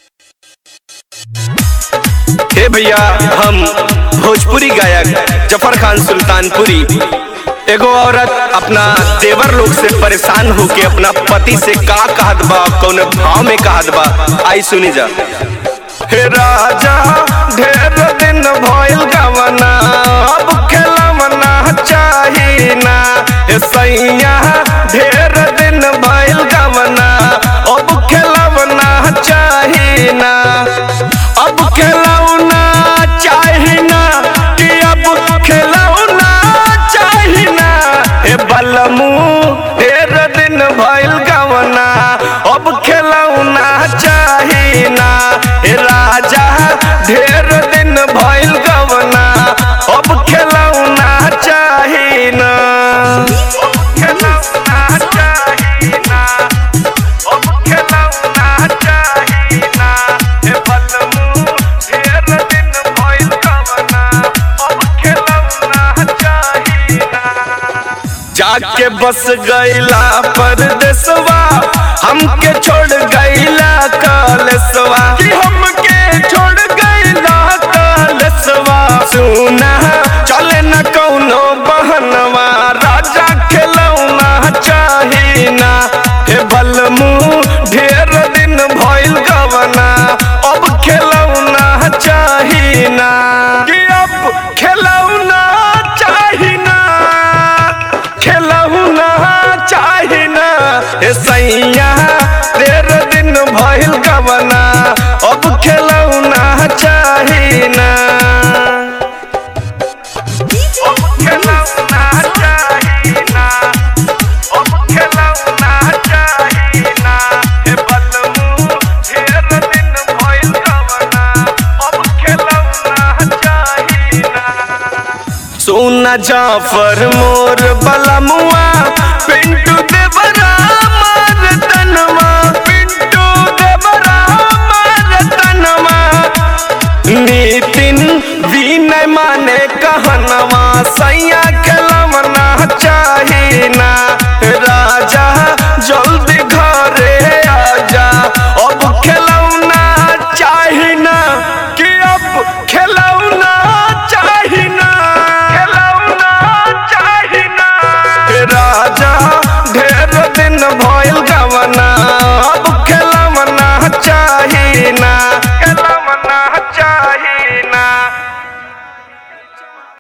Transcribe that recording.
हे भैया हम भोजपुरी गायक जफर खान सुल्तानपुरी एगो औरत अपना देवर लोग से परेशान होके अपना पति से का कहत बा कौन भाव में कहत बा आई सुनी जा हे राजा ढेर दिन भइल गवना अब खेलवना चाही ना हे सैया ढेर दिन भइल गवना अब खेलवना चाही ना अब खेलौना चाही ना कि अब खेलौना चाही ना हे बलमू ढेर दिन भइल गवना अब खेलौना चाही ना हे राजा ढेर दिन भइल गवना अब खेलौना चाही ना खेलौना चाही ना अब खेलौना चाही ना हे बलमू ढेर दिन भइल गवना अब खेलौना चाही ना जाके बस गईला परदेसवा हमके छोड़ गईला कलसवा कि हमके छोड़ गईला कलसवा सुना चले न कौनो बहनवा राजा खेलौना चाही ना हे बलमू ढेर दिन भइल गवना अब खेलौना चाही ना कि अब खेलौना चाही ना खेलौना चाही ना हे सैया तेर दिन भइल गवना अब खेलौना चाही ना अब खेलौना चाही ना अब खेलौना चाही ना हे बलमू ढेर दिन भइल गवना अब खेलौना चाही ना सोना जाफर मोर बलमुआ पिंटू देवर